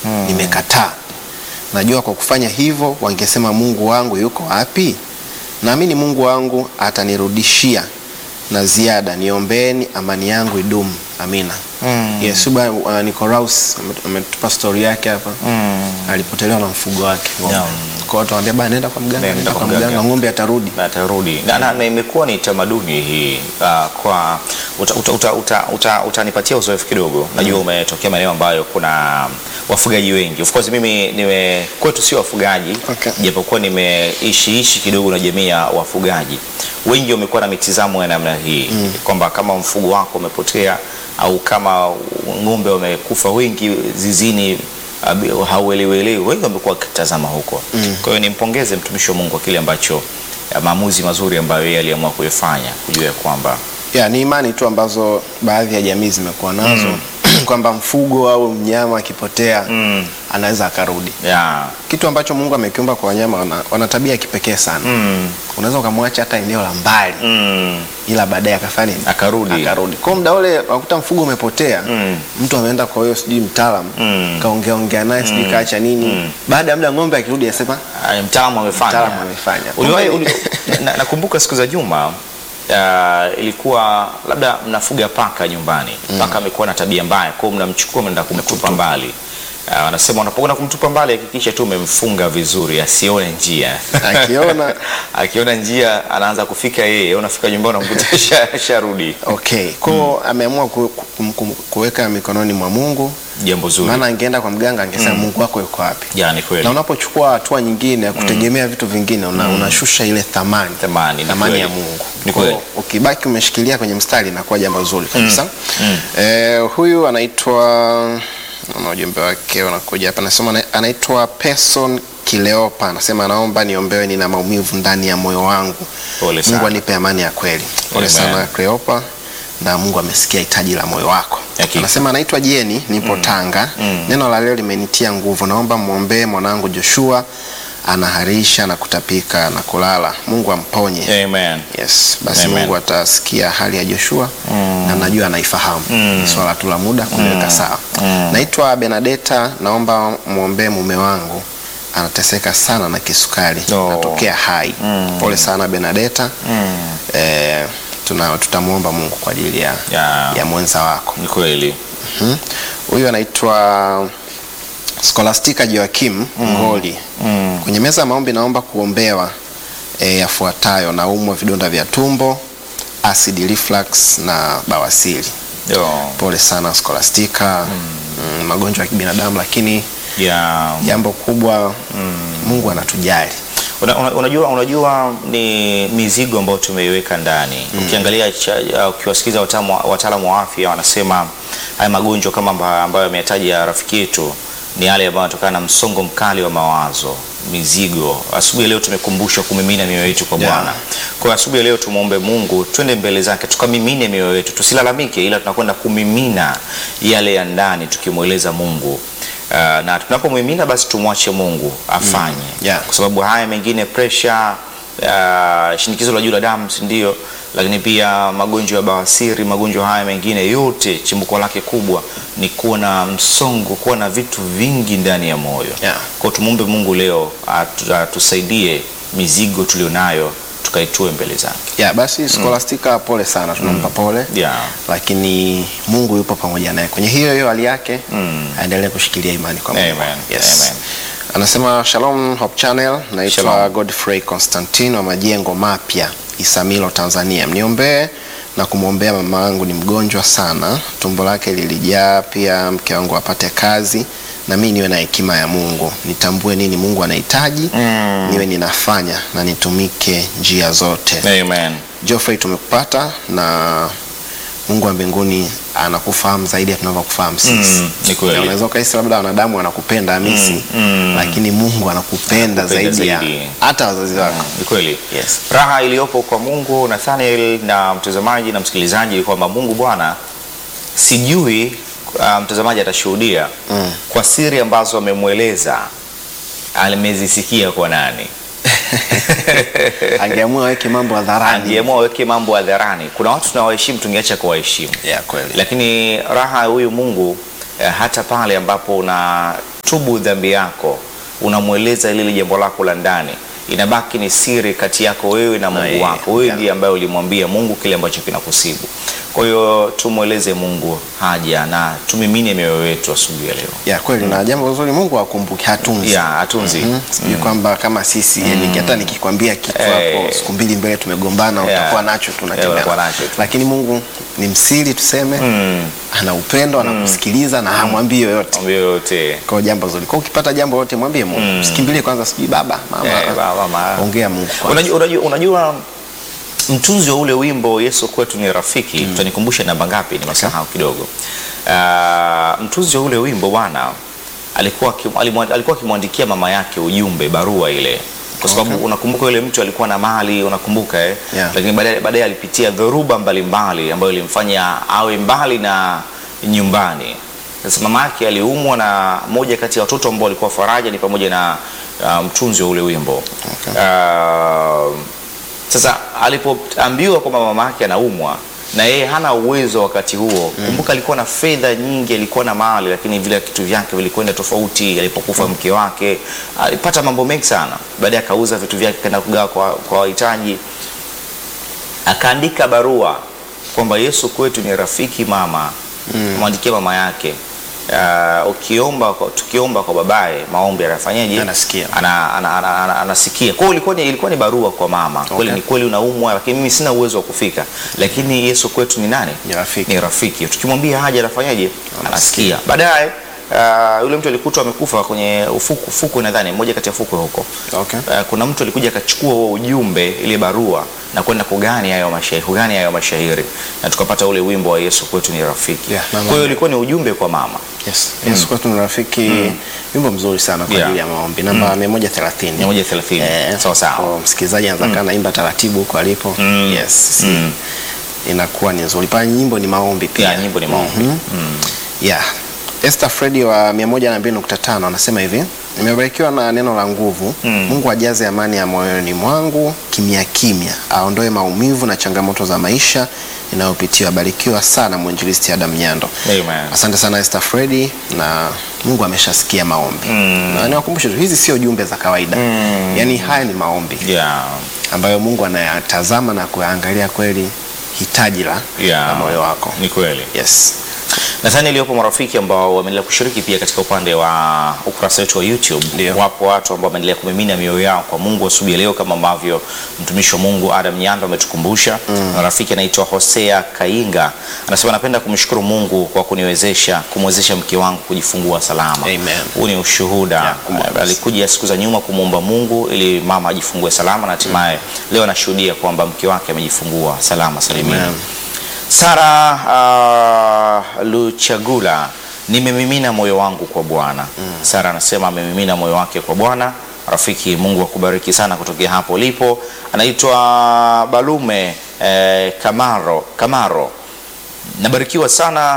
nimekataa. Najua kwa kufanya hivyo wangesema Mungu wangu yuko wapi? Naamini Mungu wangu atanirudishia na ziada. Niombeeni amani yangu idumu. Amina. Yes, Suba uh, Nicolaus ame- ametupa story yake hapa. Alipotelewa na mfugo wake. ng'ombe. Naam. Kwa watu wanaambia bana nenda kwa mganga, Nenda nenda kwa kwa mganga. mganga, ng'ombe atarudi. na atarudi na, na, na imekuwa ni tamaduni hii uh, kwa utanipatia uta, uta, uta, utanipatia uzoefu kidogo. Najua umetokea maeneo ambayo kuna wafugaji wengi. Of course mimi nime kwetu sio wafugaji Okay. japokuwa nimeishiishi kidogo na jamii ya wafugaji. Wengi wamekuwa na mitizamo ya namna hii kwamba kama mfugo wako umepotea au kama ng'ombe wamekufa wengi zizini abi- hauelewelewi, wengi wamekuwa wakitazama huko. Kwa hiyo nimpongeze mtumishi wa Mungu kwa kile ambacho ya maamuzi mazuri ambayo yeye aliamua kuyafanya, kujua ya kwamba Ya, ni imani tu ambazo baadhi ya jamii zimekuwa nazo kwamba mfugo au mnyama akipotea anaweza akarudi. ya Kitu ambacho Mungu amekiumba kwa wanyama wana, wana tabia ya kipekee sana. mm, Unaweza ukamwacha hata eneo la mbali mm, ila baadaye akafanya nini? Akarudi. Akarudi. Kwa muda ule wakuta mfugo umepotea, Mm. mtu ameenda kwa hiyo sijui mtaalamu Mm. kaongea ongea naye sijui kaacha nini. Baada ya muda ng'ombe akirudi anasema ah, mtaalamu amefanya. Mtaalamu amefanya. Uliwahi- Kumbe- uli- na- nakumbuka siku za nyuma uh, ilikuwa labda mnafuga paka nyumbani paka amekuwa na tabia mbaya kwao mnamchukua mnaenda kumtupa mbali Uh, wanasema unapokwenda kumtupa mbali hakikisha tu umemfunga vizuri asione njia Akiona- akiona njia anaanza kufika yeye unafika nyumbani unamkuta sha- sharudi okay. Kwa ameamua ku, ku, ku, kuweka mikononi mwa Mungu, jambo zuri maana angeenda kwa mganga angesema Mungu wako yuko wapi? yani kweli Na unapochukua hatua nyingine ya kutegemea vitu vingine una, unashusha ile thamani Thamani, ni thamani ya kweli. Mungu. Ni Kwa kweli. ukibaki umeshikilia kwenye mstari inakuwa jambo zuri kabisa. Eh, huyu anaitwa na ujumbe wake unakuja hapa, anasema ana- anaitwa Person Kileopa, anasema naomba niombewe, nina maumivu ndani ya moyo wangu. Pole sana. Mungu anipe amani ya kweli. Pole Amen. sana Cleopa, na Mungu amesikia hitaji la moyo wako. Hakika. Anasema anaitwa Jeni, nipo Tanga. Neno la leo limenitia nguvu, naomba mwombee mwanangu Joshua, anaharisha na kutapika na kulala. Mungu amponye. amen Yes, basi Amen. Mungu atasikia hali ya Joshua na najua anaifahamu. Ni swala tu la muda kuliweka sawa. Naitwa Benadeta, naomba mwombee mume wangu anateseka sana na kisukari Oh. natokea hai. Pole sana Benadeta. Eh, tuna tutamwomba Mungu kwa ajili ya, Ya. ya mwenza wako. ni kweli Mhm. Huyu anaitwa Scholastica Joakim Ngoli. Kwenye meza ya maombi naomba kuombewa e, yafuatayo: naumwa vidonda vya tumbo, acid reflux na bawasiri. Yo. Pole sana Scholastica. Mm, magonjwa ya kibinadamu, lakini ya jambo kubwa Mungu anatujali. Una, una, unajua, unajua ni mizigo ambayo tumeiweka ndani. Ukiangalia cha- uh, ukiwasikiza wataalamu wataalamu wa afya wanasema haya magonjwa kama amba- ambayo ameyataja rafiki yetu ni yale ambayo yanatokana na msongo mkali wa mawazo, mizigo. Asubuhi ya leo tumekumbushwa kumimina mioyo yetu kwa Yeah. Bwana. Kwa hiyo asubuhi ya leo tumwombe Mungu, twende mbele zake tukamimine mioyo yetu, tusilalamike, ila tunakwenda kumimina yale ya ndani tukimweleza Mungu. Uh, na tunapomimina basi tumwache Mungu afanye Yeah. kwa sababu haya mengine pressure, uh, shinikizo la juu la damu, si ndio? Lakini pia magonjwa ya bawasiri, magonjwa haya mengine yote chimbuko lake kubwa ni kuwa na msongo, kuwa na vitu vingi ndani ya moyo. Yeah. Kwa hiyo tumwombe Mungu leo atu- atusaidie mizigo tulionayo tukaitue mbele zake. Ya, basi Scholastica pole sana, tunampa pole. Yeah. Lakini Mungu yupo pamoja naye kwenye hiyo hiyo hali yake, aendelee kushikilia imani kwa Mungu. Amen. Yes. Amen. Anasema Shalom Hope Channel, naitwa Shalom. Godfrey Constantine wa Majengo Mapya, Isamilo, Tanzania. Mniombee na kumwombea mama yangu, ni mgonjwa sana, tumbo lake lilijaa, pia mke wangu apate kazi na mimi niwe na hekima ya Mungu, nitambue nini Mungu anahitaji, niwe ninafanya na nitumike njia zote. Amen. Geoffrey tumekupata na Mungu wa mbinguni anakufahamu zaidi ya tunavyokufahamu sisi. Mm, ni kweli. Na Unaweza ukahisi labda wanadamu wanakupenda Hamisi, lakini Mungu anakupenda Anakupenda zaidi ya zaidi. hata wazazi wako. Ni kweli. Yes. Raha iliyopo kwa Mungu Nathaniel na mtazamaji na msikilizaji ni kwamba Mungu Bwana sijui uh, mtazamaji atashuhudia Mm. kwa siri ambazo amemweleza amezisikia kwa nani. Angeamua aweke mambo hadharani. Angeamua aweke mambo hadharani. Kuna watu tunawaheshimu, tungeacha kuwaheshimu Yeah, kweli. lakini raha ya huyu Mungu eh, hata pale ambapo una unatubu dhambi yako, unamweleza lile jambo lako la ndani, inabaki ni siri kati yako wewe na Mungu yeye, wako. Wewe yeah. ndiye ambaye ulimwambia Mungu kile ambacho kinakusibu. Kwa hiyo tumweleze Mungu haja na tumimine mioyo yetu asubuhi ya leo. ya kweli na jambo zuri Mungu akumbuke hatunzi Ya atunzi Mhm. sijui kwamba kama sisi yani hata nikikwambia kitu Eh. hapo siku mbili mbele tumegombana Yeah. utakuwa nacho Yeah, tunatembea utakuwa nacho tu. lakini Mungu ni msiri tuseme Mm. ana upendo anakusikiliza na hamwambii yoyote Mwambie yote. kwa jambo zuri kwa ukipata jambo lote mwambie Mungu usikimbilie kwanza sijui baba mama Eh, baba, mama. ongea Mungu kwanza Unajua, unajua, unajua mtunzi wa ule wimbo Yesu kwetu ni rafiki utanikumbusha namba ngapi? Nimesahau kidogo. Ah, mtunzi wa ule wimbo bwana alikuwa akim- alimwa- alikuwa akimwandikia mama yake ujumbe, barua ile, kwa sababu Okay. unakumbuka yule mtu alikuwa na mali, unakumbuka eh? Yeah. Lakini baadaye baadaye alipitia dhoruba mbalimbali ambayo ilimfanya awe mbali na nyumbani. Sasa mama yake aliumwa na moja kati ya watoto ambao walikuwa faraja ni pamoja na ah, mtunzi wa ule wimbo Okay. Ah, sasa alipoambiwa kwamba mama yake anaumwa na yeye hana uwezo wakati huo kumbuka, alikuwa na fedha nyingi, alikuwa na mali, lakini vile vitu vyake vilikwenda tofauti. Alipokufa mke wake alipata mambo mengi sana, baadaye akauza vitu vyake kaenda kugawa kwa kwa wahitaji. Akaandika barua kwamba Yesu kwetu ni rafiki mama, mwandikia mama yake Uh, ukiomba kwa- tukiomba kwa babaye maombi anafanyaje? Anasikia. ana, ana, ana, ana, anasikia. Kwa hiyo ilikuwa ni, ilikuwa ni barua kwa mama kweli, Okay. ni kweli unaumwa, lakini mimi sina uwezo wa kufika, lakini Yesu kwetu ni nani? Ni rafiki. Ni rafiki. Tukimwambia haja anafanyaje? Anasikia. Baadaye uh, yule mtu alikutwa amekufa kwenye ufuku, fukwe nadhani moja kati ya fukwe huko. Okay. Uh, kuna mtu alikuja akachukua huo ujumbe ile barua na kwenda kugani hayo mashairi, kugani hayo mashairi na tukapata ule wimbo wa Yesu kwetu ni rafiki. Yeah, mama. Kwa hiyo ilikuwa ni ujumbe kwa mama. Yes. Yesu kwetu ni rafiki wimbo mzuri sana kwa Yeah. ajili ya maombi namba 130 130. Eh, Sawa sawa. kwa msikilizaji anaweza kaa naimba taratibu huko alipo yes si, inakuwa ni nzuri pale nyimbo ni maombi pia Yeah, nyimbo ni maombi. yeah. Esther Fredi wa 102.5 anasema hivi nimebarikiwa na neno la nguvu Mungu ajaze amani ya moyoni mwangu kimya kimya aondoe maumivu na changamoto za maisha inayopitia abarikiwa sana mwinjilisti Adam Nyando Amen. asante sana Esther Fredi na Mungu ameshasikia maombi na niwakumbushe tu hizi sio jumbe za kawaida yaani haya ni maombi Yeah. ambayo Mungu anayatazama na kuyaangalia kweli hitaji la, Yeah. la moyo wako Ni kweli. yes Nadhani iliyopo marafiki ambao wameendelea kushiriki pia katika upande wa ukurasa wetu wa YouTube. Ndio. Wapo watu ambao wameendelea kumimina mioyo yao kwa Mungu asubuhi ya leo kama ambavyo mtumishi wa Mungu Adam Nyando ametukumbusha. Na rafiki anaitwa Hosea Kainga anasema napenda kumshukuru Mungu kwa kuniwezesha kumwezesha mke wangu kujifungua salama. Amen. Huu ni ushuhuda. Yeah, kumwomba. Alikuja siku za nyuma kumwomba Mungu ili mama ajifungue salama na hatimaye leo anashuhudia kwamba mke wake amejifungua salama salimini. Amen. Sara uh, Luchagula, nimemimina moyo wangu kwa Bwana. Sara anasema amemimina moyo wake kwa Bwana. Rafiki, Mungu akubariki sana kutokea hapo ulipo. Anaitwa Balume eh, Kamaro, Kamaro nabarikiwa sana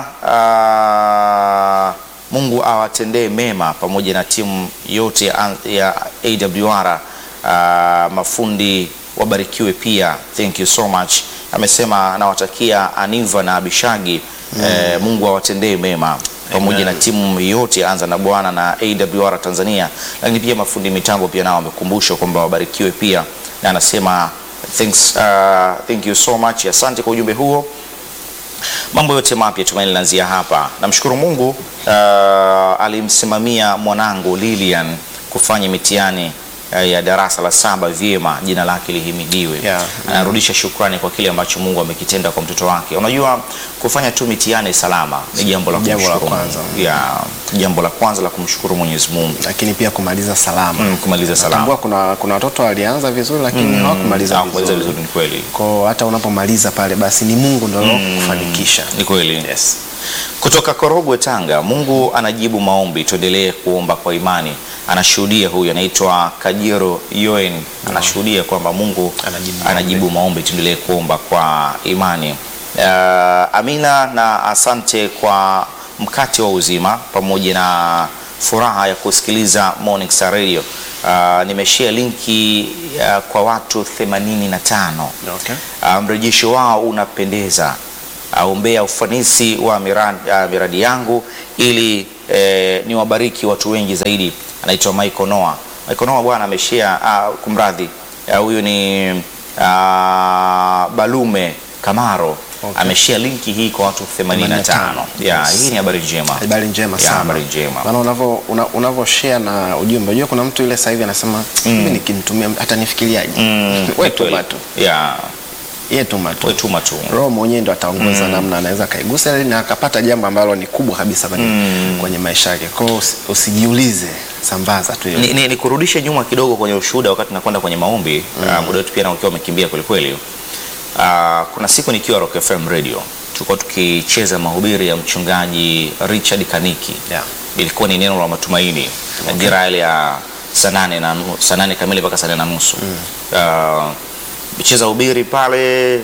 uh, Mungu awatendee mema pamoja na timu yote ya, ya AWR uh, mafundi wabarikiwe pia, thank you so much. Amesema anawatakia Aniva na Abishagi eh, Mungu awatendee mema pamoja na timu yote ya Anza na Bwana na AWR Tanzania, lakini pia mafundi mitambo pia nao wamekumbushwa kwamba wabarikiwe pia, na anasema thanks, uh, thank you so much. Asante kwa ujumbe huo mambo yote mapya tumaini linaanzia hapa. Namshukuru Mungu uh, alimsimamia mwanangu Lilian kufanya mitihani uh, ya darasa la saba vyema, jina lake lihimidiwe. Yeah. Anarudisha shukrani kwa kile ambacho Mungu amekitenda kwa mtoto wake. Unajua, kufanya tu mitihani salama ni jambo la Jambo la kumshukuru kwanza. Mungu. Yeah, jambo la kwanza la kumshukuru Mwenyezi Mungu. lakini pia kumaliza salama Mm, kumaliza salama. Natambua kuna kuna watoto walianza vizuri lakini hawakumaliza Hawakumaliza vizuri. vizuri, ni kweli. Kwa hata unapomaliza pale basi ni Mungu ndio kufanikisha. Ni kweli. Yes. Kutoka Korogwe, Tanga, Mungu anajibu maombi, tuendelee kuomba kwa imani. Anashuhudia huyu anaitwa Kajiro Yoen, anashuhudia kwamba Mungu Anajibu anajibu maombi, tuendelee kuomba kwa imani. Uh, amina na asante kwa mkate wa uzima pamoja na furaha ya kusikiliza Morning Star Radio. Uh, nimeshare linki uh, kwa watu 85 Okay. Uh, mrejesho wao unapendeza. Aombea ufanisi wa miradi, uh, miradi yangu ili eh, ni wabariki watu wengi zaidi. Anaitwa Michael Noah. Michael Noah bwana ameshare uh, kumradhi Ah, huyu ni uh, Balume Kamaro Okay. ameshare linki hii kwa watu 85. Yeah, Yes. hii ni habari njema. habari njema Yeah, sana habari njema. maana unavyo una, unavyo share na ujumbe unajua kuna mtu ile sasa hivi anasema mimi nikimtumia hata nifikiriaje Mm, wewe ni kweli. tuma tu Yeah, yeye tuma tu wewe tuma tu. roho mwenyewe ndo ataongoza namna anaweza akaigusa ili na akapata jambo ambalo ni kubwa kabisa kwenye, kwenye maisha yake kwao usi, usijiulize sambaza tu hiyo Ni, ni, ni kurudishe nyuma kidogo kwenye ushuhuda wakati nakwenda kwenye maombi mm. muda wetu pia na ukiwa umekimbia kwelikweli. Uh, kuna siku nikiwa Rock FM Radio tulikuwa tukicheza mahubiri ya mchungaji Richard Kaniki Yeah. ilikuwa ni neno la matumaini majira ile ya saa nane na nu- saa nane kamili mpaka saa nane na nusu uh, cheza ubiri pale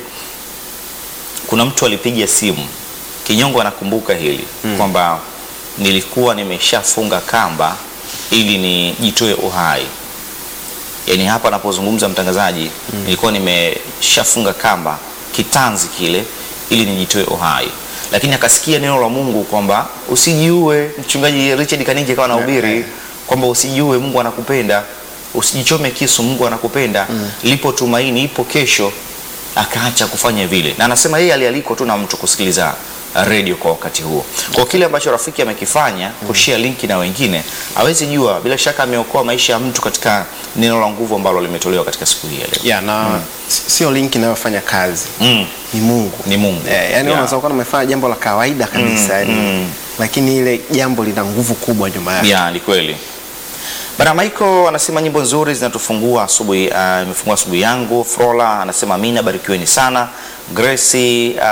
kuna mtu alipiga simu kinyongo anakumbuka hili kwamba nilikuwa nimeshafunga kamba ili nijitoe uhai yaani hapa anapozungumza mtangazaji nilikuwa nimeshafunga kamba kitanzi kile ili nijitoe uhai lakini akasikia neno la mungu kwamba usijiue mchungaji richard kaniki akawa nahubiri Okay. kwamba usijiue mungu anakupenda usijichome kisu mungu anakupenda lipo tumaini ipo kesho akaacha kufanya vile na anasema yeye alialikwa tu na mtu kusikiliza uh, redio kwa wakati huo kwa kile ambacho rafiki amekifanya kushare linki na wengine awezi jua bila shaka ameokoa maisha ya mtu katika neno la nguvu ambalo limetolewa katika siku hii ya leo yeah, na si- sio linki inayofanya kazi mm. ni mungu ni mungu Eh, yani Yeah. unaweza kuwa umefanya jambo la kawaida kabisa yani, lakini ile jambo lina nguvu kubwa nyuma yake ya ni kweli bana Michael anasema nyimbo nzuri zinatufungua asubuhi uh, imefungua asubuhi yangu Frola anasema amina barikiweni sana Grace uh,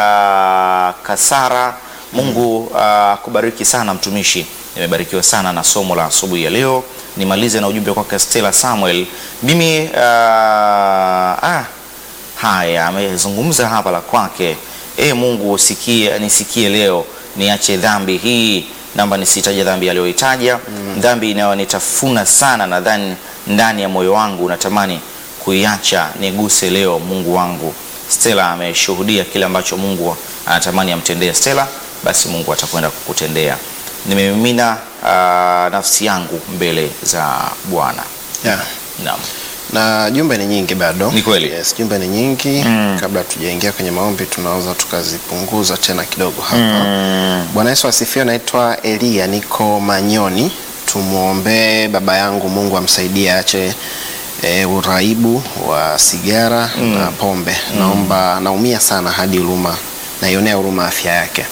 Kasara Mungu uh, akubariki sana mtumishi nimebarikiwa sana na somo la asubuhi ya leo nimalize na ujumbe kwake Stella Samuel mimi uh, ah, haya amezungumza hapa la kwake e mungu usikie nisikie leo niache dhambi hii naomba nisitaje dhambi aliyoitaja mm. dhambi inayonitafuna sana nadhani ndani ya moyo wangu natamani kuiacha niguse leo mungu wangu stela ameshuhudia kile ambacho mungu anatamani amtendee stela basi mungu atakwenda kukutendea nimemimina uh, nafsi yangu mbele za bwana yeah. naam na jumbe ni nyingi bado Ni kweli. yes, jumbe ni nyingi mm. kabla tujaingia kwenye maombi tunaweza tukazipunguza tena kidogo hapa mm. bwana yesu asifiwe naitwa elia niko manyoni tumwombee baba yangu mungu amsaidie ache e, uraibu wa sigara mm. na pombe mm. naomba naumia sana hadi huruma naionea huruma afya yake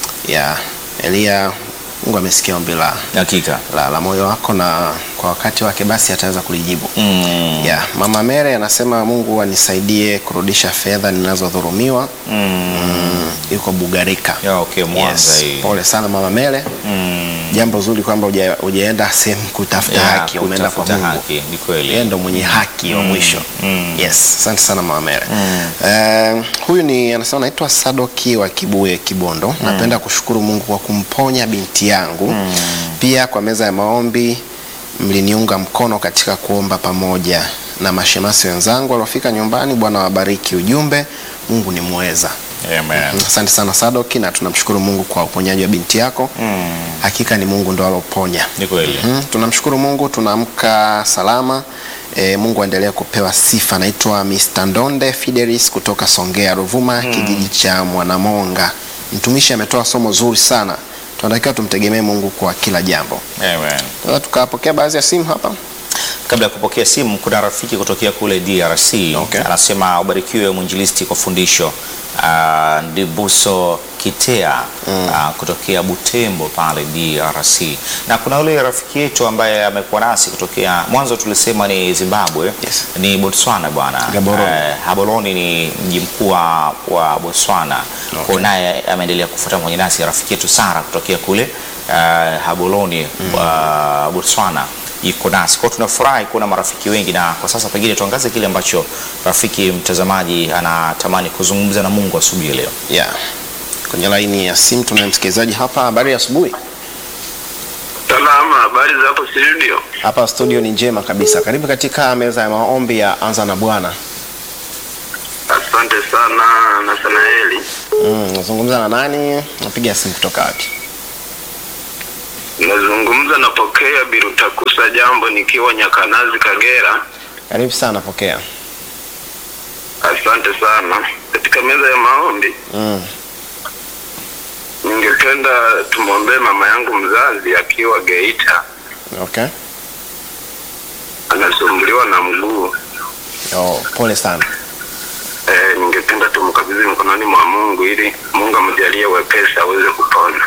ya elia mungu amesikia ombi la, hakika la, la moyo wako na kwa wakati wake basi ataweza kulijibu mm. yeah. mama mere anasema mungu anisaidie kurudisha fedha ninazodhurumiwa mm. mm, yuko bugarika Ya, okay, Mwanza yes. hii. pole sana mama mere Mm. jambo zuri kwamba huja- hujaenda sehemu kutafuta Ya, haki umeenda kwa kutafuta mungu haki, ni kweli. yeye ndo mwenye haki wa mwisho mm. yes asante sana mama mere Eh, huyu ni anasema naitwa sadoki wa kibuye kibondo napenda kushukuru mungu kwa kumponya binti yangu pia kwa meza ya maombi mliniunga mkono katika kuomba pamoja na mashemasi wenzangu waliofika nyumbani bwana wabariki ujumbe mungu ni mweza Amen. asante sana sadoki na tunamshukuru mungu kwa uponyaji wa binti yako Mm. hakika ni mungu ndo aloponya Ni kweli. Mhm, tunamshukuru mungu tunaamka salama e, mungu aendelee kupewa sifa naitwa Mr. ndonde fidelis kutoka songea ruvuma kijiji cha mwanamonga mtumishi ametoa somo zuri sana tunatakiwa tumtegemee mungu kwa kila jambo Amen. sasa tukapokea baadhi ya simu hapa Kabla ya kupokea simu, kuna rafiki kutokea kule DRC Okay. anasema ubarikiwe mwinjilisti kwa fundisho. Uh, Ndibuso Kitea uh, kutokea Butembo pale DRC, na kuna yule rafiki yetu ambaye amekuwa nasi kutokea mwanzo, tulisema ni Zimbabwe Yes. ni Botswana bwana. Gaborone. Eh, Gaborone ni mji mkuu wa wa Botswana. Okay. Kwa naye ameendelea kufuata pamoja nasi rafiki yetu Sara kutokea kule uh, Gaborone uh, Botswana iko nasi kwao. Tunafurahi kuona marafiki wengi, na kwa sasa pengine tuangaze kile ambacho rafiki mtazamaji anatamani kuzungumza na Mungu asubuhi ya leo. yeah. kwenye laini ya simu tunaye msikilizaji hapa habari ya asubuhi Salama, habari za hapo studio? hapa studio ni njema kabisa karibu katika meza ya maombi ya anza na bwana Asante sana Nathanaeli. mm, nazungumza na nani napiga simu kutoka wapi Nazungumza napokea Birutakusa, jambo, nikiwa Nyakanazi, Kagera. Karibu sana, pokea. Asante sana. Katika meza ya maombi, Mm. ningependa tumwombee mama yangu mzazi akiwa Geita, Okay. anasumbuliwa na mguu. Oh, pole sana. E, ningependa tumkabidhi mkononi mwa Mungu ili Mungu amjalie wepesi aweze kupona.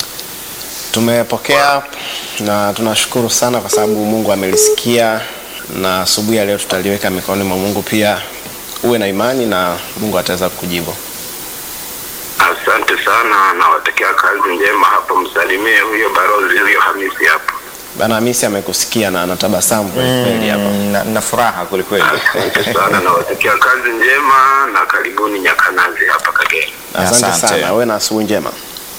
Tumepokea na tunashukuru sana kwa sababu Mungu amelisikia, na asubuhi ya leo tutaliweka mikononi mwa Mungu. Pia uwe na imani na Mungu ataweza kukujibu. Asante sana, nawatakia kazi njema hapo. Msalimie huyo barozi huyo Hamisi hapo. Bana Hamisi amekusikia na anatabasamu kweli kweli hapa. Mm, na, na furaha kwelikweli. Asante sana, nawatakia kazi njema na karibuni Nyakanazi hapa Kagera. Asante Asante. sana, uwe na asubuhi njema.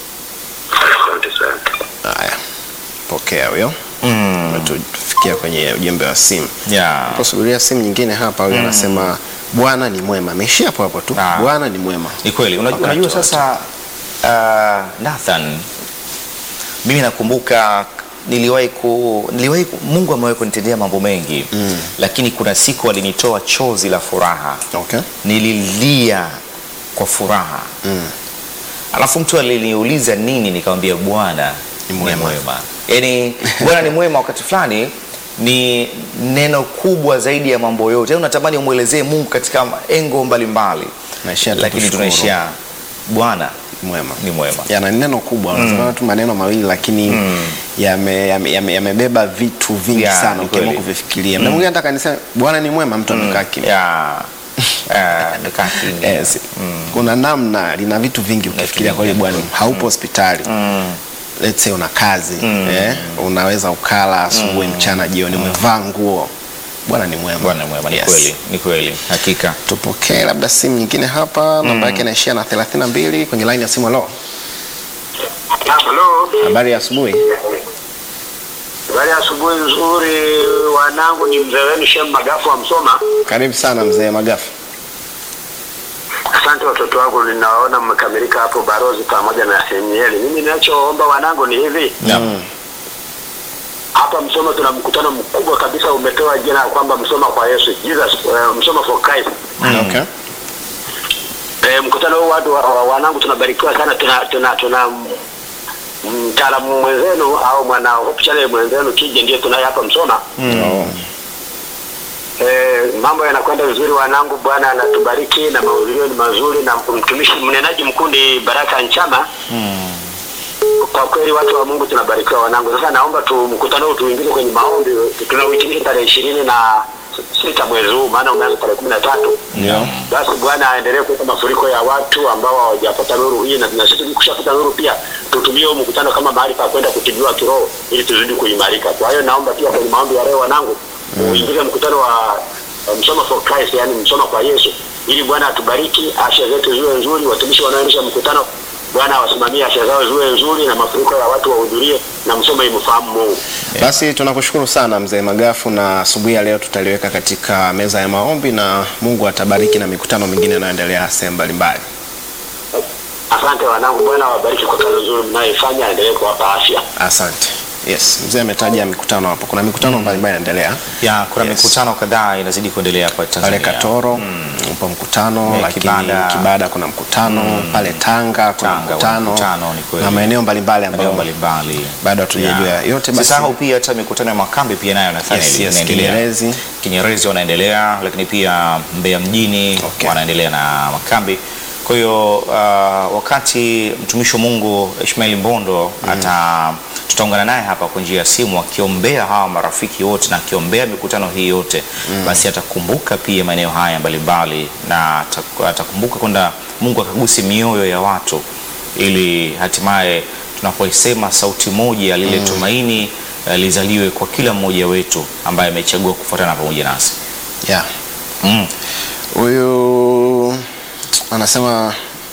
Asante sana. Haya, pokea huyo. Mm, Tufikia kwenye ujumbe wa simu. yeah. Posubiria simu nyingine hapa, huyo anasema Bwana ni mwema. Ameishia hapo hapo tu. Ah. Bwana ni mwema. Ni kweli. Unajua, Wakati unajua wote. sasa uh, Nathan, mimi nakumbuka niliwahi ku, niliwahi ku, Mungu amewahi kunitendea mambo mengi Mm. lakini kuna siku alinitoa chozi la furaha, Okay. nililia kwa furaha Mm. alafu mtu aliniuliza nini, nikamwambia Bwana Ni ni mwema. mwema. Yaani Bwana ni mwema wakati fulani ni neno kubwa zaidi ya mambo yote. Yaani unatamani umwelezee Mungu katika engo mbalimbali, Naishia tu lakini kushukuru. tunaishia Bwana Mwema. ni mwema. yana neno kubwa unasema tu maneno mawili lakini yame- yame- yame- yamebeba vitu vingi Yeah, sana ni ukiamua kweli. kuvifikiria. Mda mwingine hata kanisani Bwana ni mwema, mtu amekaa kimya. Ya, eh, nikaa kimya. Yes. Kuna namna lina vitu vingi ukifikiria kwa hiyo Bwana haupo hospitali let's say una kazi eh, unaweza ukala asubuhi, mchana, jioni, umevaa nguo. Bwana ni mwema. Bwana ni mwema, ni Yes. kweli, ni kweli, hakika. Tupokee labda simu nyingine hapa, namba yake inaishia na 32 kwenye line ya simu. Halo, Halo, habari ya asubuhi. habari ya asubuhi nzuri. Wanangu ni mzee wenu Shem Magafu wa Msoma. Karibu sana mzee Magafu. Asante watoto wangu, ninawaona mmekamilika hapo, Barozi pamoja na Semieli. Mimi ninachoomba wanangu ni hivi, Mm. hapa Msoma tuna mkutano mkubwa kabisa, umepewa jina la kwamba Msoma kwa Yesu, Jesus, uh, Msoma for Christ. Okay. E, mkutano huu watu wa, wa, wanangu tunabarikiwa sana, tuna tuna tuna mtaalamu mwenzenu au mwana Hope Channel mwenzenu kije ndiye tunaye hapa Msoma. Oh. E, mambo yanakwenda vizuri wanangu, Bwana anatubariki na mahudhurio ni mazuri, na mtumishi mnenaji mkuu ni Baraka Nchama. Kwa kweli watu wa Mungu tunabarikiwa wanangu. Sasa naomba tu mkutano huu tuingize kwenye maombi, tunauhitimisha tarehe ishirini na sita mwezi huu, maana umeanza tarehe kumi na tatu. Ndio. Basi Bwana aendelee kuweka mafuriko ya watu ambao hawajapata nuru hii, na na sisi tukishapata nuru pia tutumie huu mkutano kama mahali pa kwenda kutibiwa kiroho ili tuzidi kuimarika. Kwa hiyo naomba pia kwenye maombi ya leo wanangu, uingize mkutano wa wa Msoma for Christ, yani Msoma kwa Yesu, ili Bwana atubariki, afya zetu ziwe nzuri, watumishi wanaoendesha mkutano Bwana awasimamie afya zao ziwe nzuri, na mafuriko ya watu wahudhurie, na Msoma imfahamu Mungu. Basi tunakushukuru sana mzee Magafu, na asubuhi ya leo tutaliweka katika meza ya maombi na Mungu atabariki na mikutano mingine inayoendelea sehemu mbalimbali. Asante wanangu, Bwana awabariki kwa kazi nzuri mnayoifanya, aendelee kuwapa afya. Asante. Yes, mzee ametaja mikutano hapo. Kuna mikutano mbalimbali inaendelea Ya, kuna Yes. mikutano kadhaa inazidi kuendelea hapa pale Tanzania. Katoro upo mkutano, Eh, lakini Kibada. Kibada, kuna mkutano pale Tanga kuna Tanga kuna mkutano, mkutano, ni kweli. na maeneo mbalimbali maeneo ambayo mbalimbali bado hatujajua Ya. yote. Basi Sisahau pia hata mikutano ya makambi pia nayo Nathaniel Yes, yes, inaendelea. Kinyerezi. Kinyerezi wanaendelea, lakini pia Mbeya mjini Okay. wanaendelea na makambi. Kwa hiyo uh, wakati mtumishi wa Mungu Ishmael Mbondo ata tutaungana naye hapa kwa njia ya simu akiombea hawa marafiki wote na akiombea mikutano hii yote basi atakumbuka pia maeneo haya mbalimbali na ata- atakumbuka kwenda Mungu akagusi mioyo ya watu ili hatimaye tunapoisema sauti moja lile tumaini uh, lizaliwe kwa kila mmoja wetu ambaye amechagua kufuatana pamoja nasi. yeah. Mm. Huyu anasema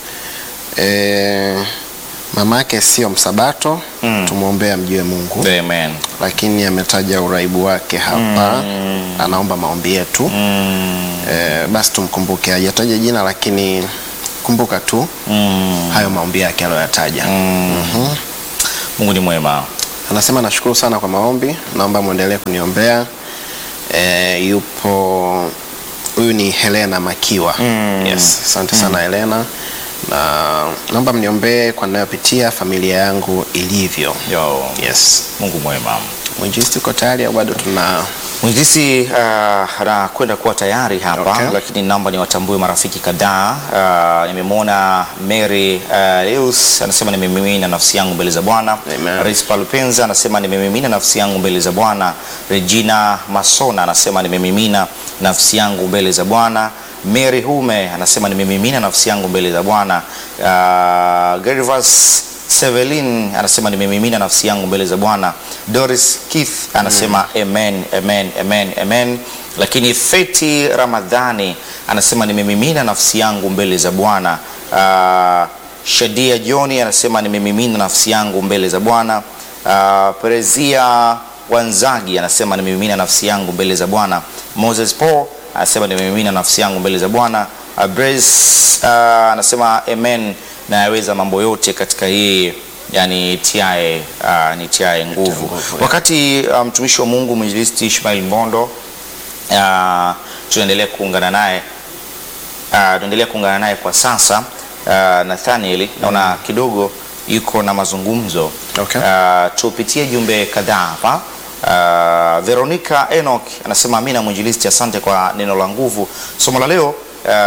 eh, mama yake sio msabato Mm. tumwombee amjue Mungu Amen. lakini ametaja uraibu wake hapa anaomba maombi yetu Mm. eh, basi tumkumbuke hajataja jina lakini kumbuka tu Mm. hayo maombi yake aliyoyataja Mm. Mungu ni mwema. Anasema nashukuru sana kwa maombi, naomba mwendelee kuniombea. E, yupo huyu ni Helena Makiwa. Yes, asante sana Helena, na naomba mniombee kwa ninayopitia familia yangu ilivyo. Yo, Yes. Mungu mwema. Mwinjilisti uko tayari au bado tuna Mwinjilisi uh, anakwenda kuwa tayari hapa Okay. lakini naomba niwatambue marafiki kadhaa. Uh, nimemwona Mary uh, Leus anasema nimemimina nafsi yangu mbele za Bwana. Amen. Rispa Lupenza anasema nimemimina nafsi yangu mbele za Bwana. Regina Masona anasema nimemimina nafsi yangu mbele za Bwana. Mary Hume anasema nimemimina nafsi yangu mbele za Bwana. Uh, Gervas Sevelin anasema nimemimina nafsi yangu mbele za Bwana. Doris Keith anasema amen, amen, amen, amen. Lakini Feti Ramadhani anasema nimemimina nafsi yangu mbele za Bwana. Uh, Shadia Joni anasema nimemimina nafsi yangu mbele za Bwana. Uh, Perezia Wanzagi anasema nimemimina nafsi yangu mbele za Bwana. Moses Paul anasema nimemimina nafsi yangu mbele za Bwana. Uh, Brace uh, anasema amen na yaweza mambo yote katika yeye yani tiae uh, ni tiae nguvu. nguvu, yeah. Wakati uh, mtumishi wa Mungu mwinjilisti Ishmael Mbondo uh, tunaendelea kuungana naye uh, tunaendelea kuungana naye kwa sasa uh, Nathaniel naona kidogo yuko na mazungumzo Okay. uh, tupitie jumbe kadhaa hapa. Uh, Veronica Enoch anasema amina mwinjilisti, asante kwa neno la nguvu. Somo la leo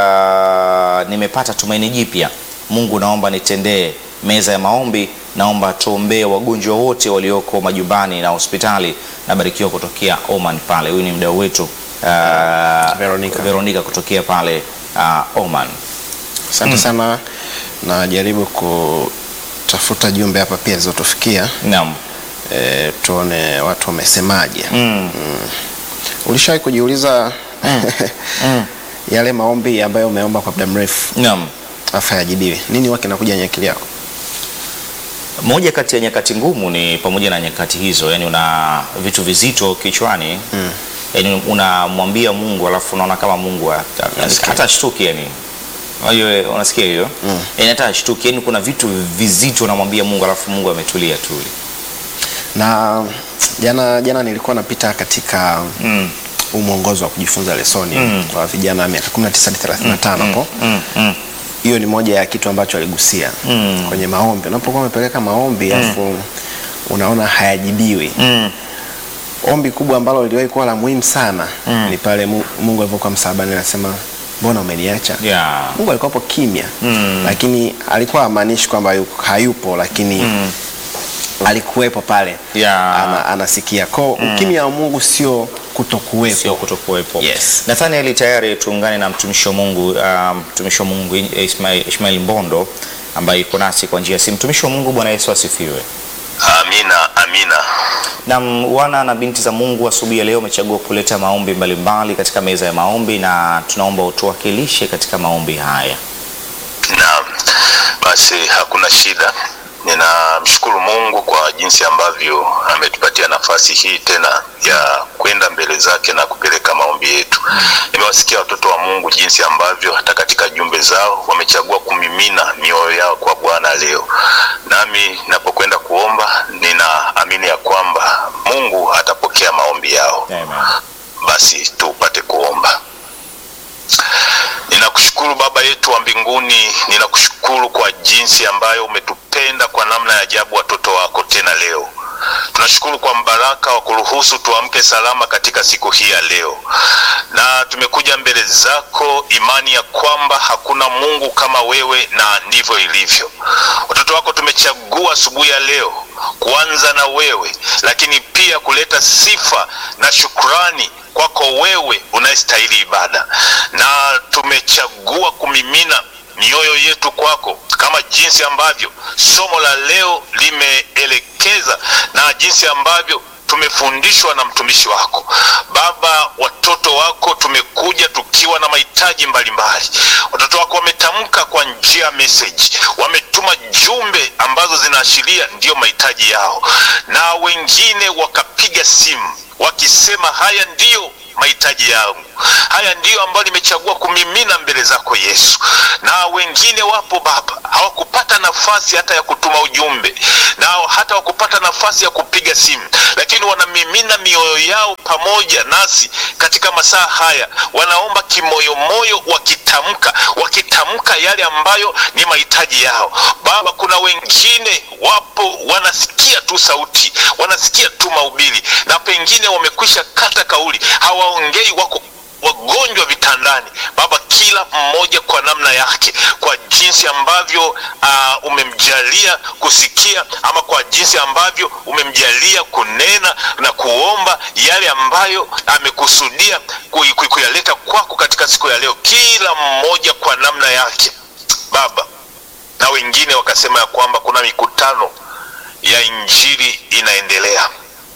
uh, nimepata tumaini jipya. Mungu naomba nitendee meza ya maombi, naomba tuombee wagonjwa wote walioko majumbani na hospitali. Nabarikiwa kutokea Oman pale. Huyu ni mdau wetu uh, Veronica. Veronica kutokea pale uh, Oman. asante sana. Najaribu kutafuta jumbe hapa pia zilizotufikia Naam. e, tuone watu wamesemaje. Mm. Ulishawahi kujiuliza yale maombi ambayo umeomba kwa muda mrefu Naam. afa yajibiwi, nini huwa kinakuja kwenye akili yako? Moja kati ya nyakati ngumu ni pamoja na nyakati hizo, yani una vitu vizito kichwani mm. Yani unamwambia Mungu alafu unaona kama Mungu hata- Nasikia. hata shtuki yani. Unajua unasikia hiyo? Mm. Yani hata shtuki yani kuna vitu vizito unamwambia Mungu alafu Mungu ametulia tu. Na jana jana nilikuwa napita katika Mm. huu mwongozo wa kujifunza lesoni kwa vijana wa miaka 19 hadi 35 hapo. Mm. Mm. Hiyo ni moja ya kitu ambacho aligusia Mm. kwenye maombi. Unapokuwa umepeleka maombi alafu unaona hayajibiwi, Mm. ombi kubwa ambalo liliwahi kuwa la muhimu sana ni pale Mu- Mungu alivyokuwa msalabani, anasema mbona umeniacha? Yeah. Mungu alikuwa hapo kimya Mm. lakini alikuwa hamaanishi kwamba yu- hayupo, lakini alikuwepo pale Yeah. ana, anasikia ko ukimya wa Mungu sio kutokuwepo. sio kutokuwepo. Yes. Nathaniel, tayari tuungane na mtumishi wa Mungu uh, mtumishi wa Mungu Ismail, Ishmael Mbondo ambaye yuko nasi kwa njia ya simu. Mtumishi wa Mungu, Bwana Yesu asifiwe. Amina, amina. Na wana na binti za Mungu asubuhi ya leo umechagua kuleta maombi mbalimbali katika meza ya maombi, na tunaomba utuwakilishe katika maombi haya. Naam, basi hakuna shida. Ninamshukuru Mungu kwa jinsi ambavyo ametupatia nafasi hii tena ya kwenda mbele zake na kupeleka maombi yetu. Nimewasikia watoto wa Mungu jinsi ambavyo hata katika jumbe zao wamechagua kumimina mioyo yao kwa Bwana leo. Nami napokwenda kuomba, ninaamini ya kwamba Mungu atapokea maombi yao. Amen. Basi tupate kuomba. Ninakushukuru Baba yetu wa mbinguni, ninakushukuru kwa jinsi ambayo umetupenda kwa namna ya ajabu watoto wako tena leo. Tunashukuru kwa mbaraka wa kuruhusu tuamke salama katika siku hii ya leo, na tumekuja mbele zako imani ya kwamba hakuna Mungu kama wewe, na ndivyo ilivyo. Watoto wako tumechagua asubuhi ya leo kuanza na wewe, lakini pia kuleta sifa na shukrani kwako wewe unayestahili ibada, na tumechagua kumimina mioyo yetu kwako kama jinsi ambavyo somo la leo limeelekeza na jinsi ambavyo tumefundishwa na mtumishi wako Baba. Watoto wako tumekuja tukiwa na mahitaji mbalimbali. Watoto wako wametamka kwa njia ya message, wametuma jumbe ambazo zinaashiria ndiyo mahitaji yao, na wengine wakapiga simu wakisema haya ndiyo mahitaji yangu. Haya ndiyo ambayo nimechagua kumimina mbele zako Yesu. Na wengine wapo Baba, hawakupata nafasi hata ya kutuma ujumbe na hata wakupata nafasi ya kupiga simu, lakini wanamimina mioyo yao pamoja nasi katika masaa haya, wanaomba kimoyomoyo, wakitamka wakitamka yale ambayo ni mahitaji yao. Baba, kuna wengine wapo wanasikia tu sauti, wanasikia tu mahubiri, na pengine wamekwisha kata kauli, hawaongei, wako wagonjwa vitandani. Baba, kila mmoja kwa namna yake, kwa jinsi ambavyo uh, umemjalia kusikia ama kwa jinsi ambavyo umemjalia kunena na kuomba yale ambayo amekusudia kui- kui- kuyaleta kwako katika siku ya leo, kila mmoja kwa namna yake Baba. Na wengine wakasema ya kwamba kuna mikutano ya injili inaendelea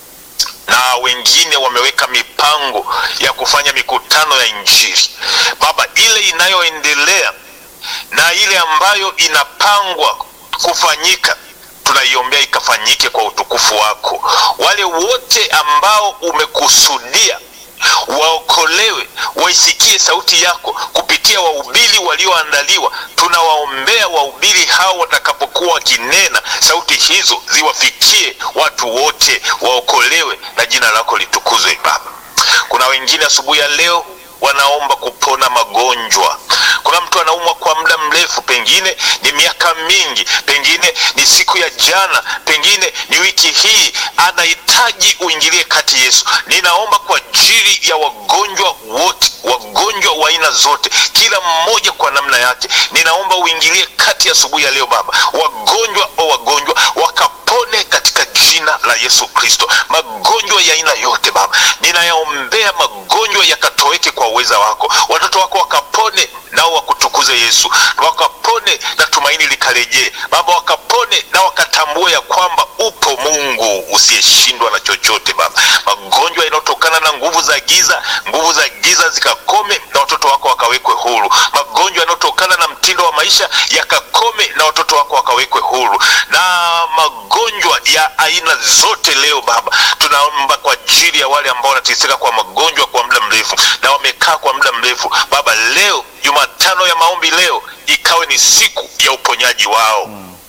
na wengine wameweka mipango ya kufanya mikutano ya injili Baba, ile inayoendelea na ile ambayo inapangwa kufanyika tunaiombea ikafanyike kwa utukufu wako. Wale wote ambao umekusudia waokolewe, waisikie sauti yako kupitia wahubiri walioandaliwa. Tunawaombea wahubiri hao watakapokuwa wakinena, sauti hizo ziwafikie watu wote, waokolewe na jina lako litukuzwe Baba. Kuna wengine asubuhi ya leo wanaomba kupona magonjwa. Kuna mtu anaumwa kwa muda mrefu, pengine ni miaka mingi, pengine ni siku ya jana, pengine ni wiki hii, anahitaji uingilie kati. Yesu, ninaomba kwa ajili ya wagonjwa wote, wagonjwa wa aina zote, kila mmoja kwa namna yake, ninaomba uingilie kati asubuhi ya leo Baba. Wagonjwa o wagonjwa wakapone katika jina la Yesu Kristo. Magonjwa ya aina yote Baba, ninayaombea magonjwa yakatoweke kwa uweza wako, watoto wako wakapone nao wakutukuze Yesu, wakapone na tumaini likarejee Baba, wakapone na wakatambue ya kwamba upo Mungu usiyeshindwa na chochote Baba. Magonjwa yanayotokana na nguvu za giza, nguvu za giza zikakome na watoto wako wakawekwe huru. Magonjwa yanayotokana na mtindo wa maisha yakakome na watoto wako wakawekwe huru, na magonjwa ya aina zote leo Baba, tunaomba kwa ajili ya wale ambao wanateseka kwa magonjwa kwa muda mrefu na wamekaa kwa muda mrefu Baba, leo Jumatano ya maombi leo ikawe ni siku ya uponyaji wao.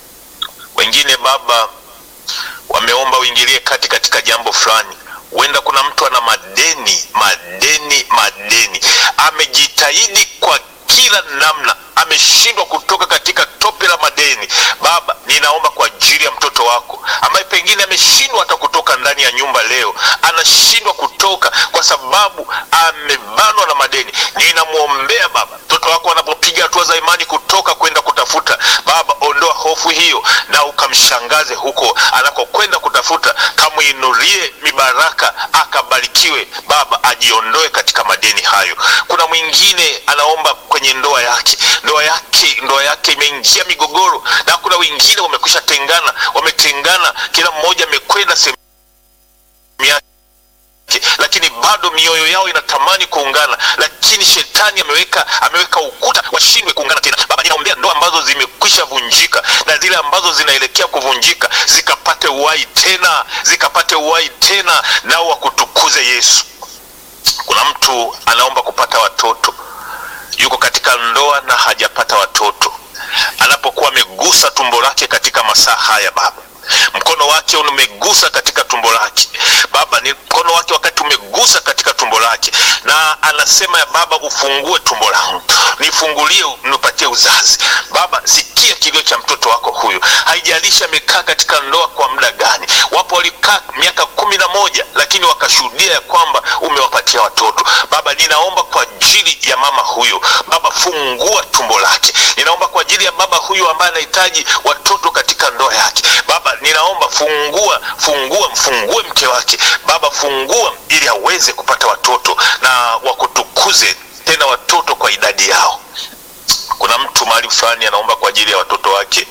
Wengine Baba wameomba uingilie kati katika jambo fulani. Huenda kuna mtu ana madeni, madeni, madeni, amejitahidi kwa kila namna, ameshindwa kutoka katika tope la madeni. Baba, ninaomba kwa ajili ya mtoto wako ambaye pengine ameshindwa hata kutoka ndani ya nyumba leo, anashindwa kutoka kwa sababu amebanwa na madeni. Ninamwombea Baba, mtoto wako anapopiga hatua za imani kutoka kwenda kutafuta, Baba, ondoa hofu hiyo na ukamshangaze huko anakokwenda kutafuta, kamwinulie mibaraka, akabarikiwe Baba, ajiondoe katika madeni hayo. Kuna mwingine anaomba kwenye ndoa yake, ndoa yake, ndoa yake imeingia migogoro, na kuna wengine wamekwisha tengana, wametengana, kila mmoja amekwenda sehemu yake lakini bado mioyo yao inatamani kuungana, lakini shetani ameweka ameweka ukuta washindwe kuungana tena. Baba, ninaombea ndoa ambazo zimekwisha vunjika na zile ambazo zinaelekea kuvunjika zikapate uhai tena, zikapate uhai tena, nao wakutukuze Yesu. Kuna mtu anaomba kupata watoto, yuko katika ndoa na hajapata watoto, anapokuwa amegusa tumbo lake katika masaa haya Baba mkono wake umegusa katika tumbo lake Baba, ni mkono wake wakati umegusa katika tumbo lake, na anasema ya Baba, ufungue tumbo langu, nifungulie, nipatie uzazi. Baba, sikia kilio cha mtoto wako huyu, haijalishi amekaa katika ndoa kwa muda gani. Wapo walikaa miaka kumi na moja lakini wakashuhudia ya kwamba umewapatia watoto. Baba, ninaomba kwa ajili ya mama huyu Baba, fungua tumbo lake. Ninaomba kwa ajili ya baba huyu ambaye anahitaji watoto katika ndoa yake Baba, ninaomba fungua, fungua, mfungue mke wake Baba, fungua ili aweze kupata watoto na wakutukuze tena watoto kwa idadi yao. Kuna mtu mahali fulani anaomba kwa ajili ya watoto wake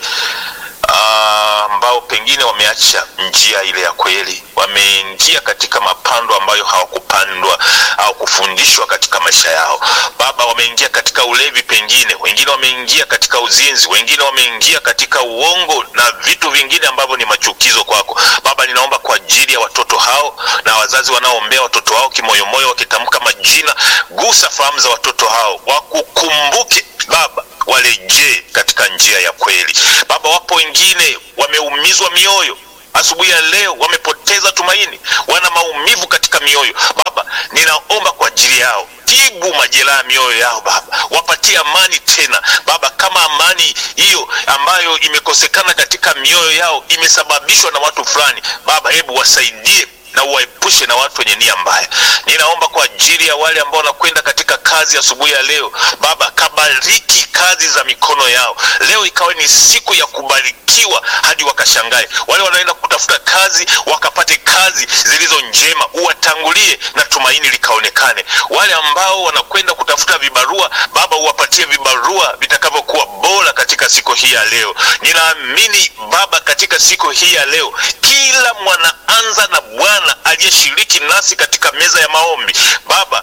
ah, ambao pengine wameacha njia ile ya kweli, wameingia katika mapando ambayo hawakupandwa au kufundishwa katika maisha yao. Baba, wameingia katika ulevi, pengine wengine wameingia katika uzinzi, wengine wameingia katika uongo na vitu vingine ambavyo ni machukizo kwako. Baba, ninaomba kwa ajili ya watoto hao na wazazi wanaoombea watoto wao kimoyomoyo, wakitamka majina, gusa fahamu za watoto hao, wakukumbuke Baba, warejee katika njia ya kweli. Baba, wapo wengine wameumizwa mioyo asubuhi ya leo wamepoteza tumaini, wana maumivu katika mioyo. Baba, ninaomba kwa ajili yao, tibu majeraha ya mioyo yao Baba, wapatie amani tena Baba, kama amani hiyo ambayo imekosekana katika mioyo yao imesababishwa na watu fulani Baba, hebu wasaidie na uwaepushe na watu wenye nia mbaya. Ninaomba kwa ajili ya wale ambao wanakwenda katika kazi asubuhi ya, ya leo Baba, kabariki kazi za mikono yao. Leo ikawe ni siku ya kubarikiwa hadi wakashangae. Wale wanaenda kutafuta kazi wakapate kazi zilizo njema, uwatangulie na tumaini likaonekane. Wale ambao wanakwenda kutafuta vibarua Baba, uwapatie vibarua vitakavyokuwa bora katika siku hii ya leo. Ninaamini Baba, katika siku hii ya leo kila mwanaanza na Bwana aliyeshiriki nasi katika meza ya maombi Baba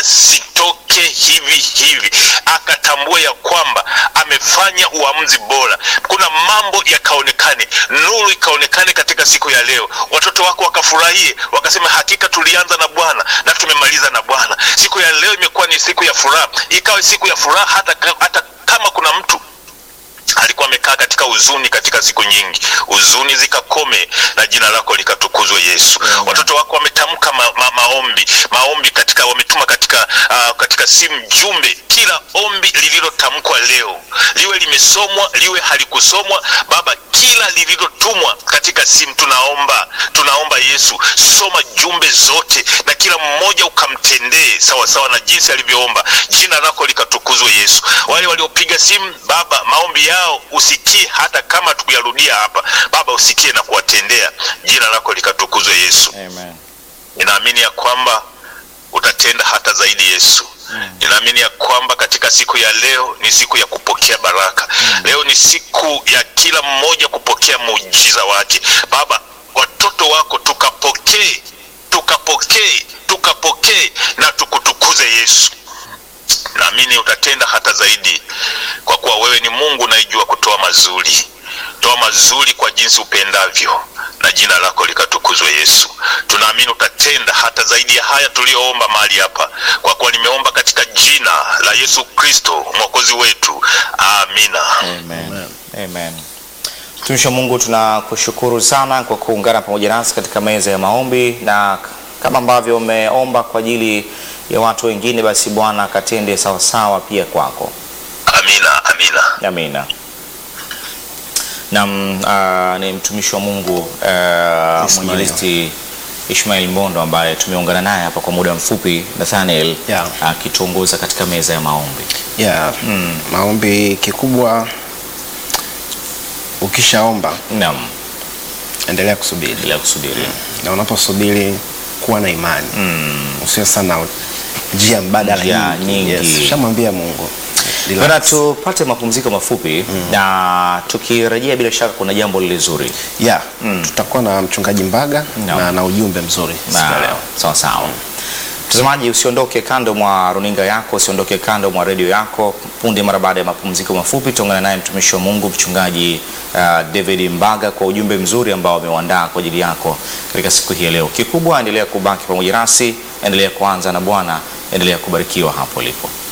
asitoke hivi hivi, akatambua ya kwamba amefanya uamuzi bora. Kuna mambo yakaonekane, nuru ikaonekane katika siku ya leo, watoto wako wakafurahie, wakasema hakika tulianza na Bwana na tumemaliza na Bwana. Siku ya leo imekuwa ni siku ya furaha, ikawe siku ya furaha hata, hata kama kuna mtu alikuwa amekaa katika huzuni katika siku nyingi, huzuni zikakome na jina lako likatukuzwe Yesu. mm. Watoto wako wametamka ma, ma, maombi maombi katika wametuma katika uh, katika simu jumbe. Kila ombi lililotamkwa leo liwe limesomwa liwe halikusomwa, Baba, kila lililotumwa katika simu tunaomba tunaomba Yesu, soma jumbe zote na kila mmoja ukamtendee sawa sawa na jinsi alivyoomba. Jina lako likatukuzwe Yesu. Wale waliopiga simu Baba, maombi yao usikie, hata kama tukuyarudia hapa Baba, usikie na kuwatendea. Jina lako likatukuzwe Yesu. Amen. Ninaamini ya kwamba utatenda hata zaidi Yesu. Mm. Ninaamini ya kwamba katika siku ya leo ni siku ya kupokea baraka. Mm. Leo ni siku ya kila mmoja kupokea muujiza wake. Baba, watoto wako tukapokee, tukapokee, tukapokee na tukutukuze Yesu. Naamini utatenda hata zaidi, kwa kuwa wewe ni Mungu unayejua kutoa mazuri. Toa mazuri kwa jinsi upendavyo, na jina lako likatukuzwe Yesu. Tunaamini utatenda hata zaidi ya haya tuliyoomba mahali hapa, kwa kuwa nimeomba katika jina la Yesu Kristo mwokozi wetu, amina. Amen. Amen. Mtumishi wa Mungu, tunakushukuru sana kwa kuungana pamoja nasi katika meza ya maombi, na kama ambavyo umeomba kwa ajili ya watu wengine, basi Bwana akatende sawasawa pia kwako. Amina, amina. Amina. Nam uh, ni mtumishi wa Mungu uh, Ismail. mwinjilisti Ishmael Mbondo ambaye tumeungana naye hapa kwa muda mfupi, Nathaniel Yeah. akituongoza katika meza ya maombi. yeah. Maombi kikubwa, ukishaomba Naam, endelea kusubiri, bila kusubiri. na unaposubiri kuwa na imani usiwe sana njia mbadala Njia nyingi. nyingi. Yes. Shamwambia Mungu Relax. Bwana, tupate mapumziko mafupi na tukirejea, bila shaka kuna jambo lile zuri yeah. Tutakuwa na mchungaji Mbaga No. na, na ujumbe mzuri siku ya Na- leo. sawa sawa. Mtazamaji, usiondoke kando mwa runinga yako, usiondoke kando mwa redio yako. Punde mara baada ya mapumziko mafupi, tuungana naye mtumishi wa Mungu mchungaji uh, David Mbaga kwa ujumbe mzuri ambao ameuandaa kwa ajili yako katika siku hii ya leo. Kikubwa, endelea kubaki pamoja nasi, endelea kuanza na Bwana, endelea kubarikiwa hapo ulipo.